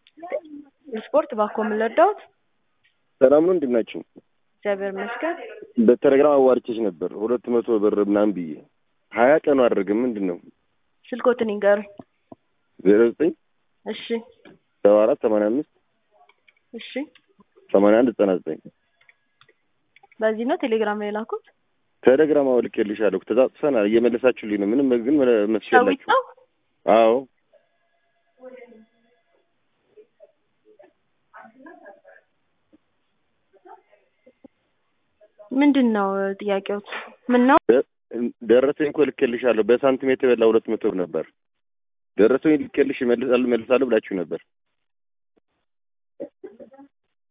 ስፖርት ባኮ የምንለዳውት ሰላም ነው እንዴት ናችሁ? እግዚአብሔር ይመስገን። በቴሌግራም አዋርቼሽ ነበር ሁለት መቶ ብር ምናምን ብዬ ሀያ ቀኑ አደረገ ምንድን ነው? ስልኮትን ይንገሩኝ። ዜሮ ዘጠኝ እሺ ሰባ አራት ሰማንያ አምስት እሺ፣ ሰማንያ አንድ ዘጠና ዘጠኝ በዚህ ነው ቴሌግራም ላይ ላኩት። ቴሌግራም አውልኬልሻለሁ ተጻጽፈናል። እየመለሳችሁልኝ ነው። ምንም ግን መስሽ ሸዊት የላችሁ። ነው አዎ ምንድን ነው ጥያቄዎት? ምን ነው ደረሰኝ እኮ ልኬልሻለሁ። በሳንቲሜትር የበላ ሁለት መቶ ብር ነበር። ደረሰኝ ልኬልሽ እመልሳለሁ እመልሳለሁ ብላችሁ ነበር።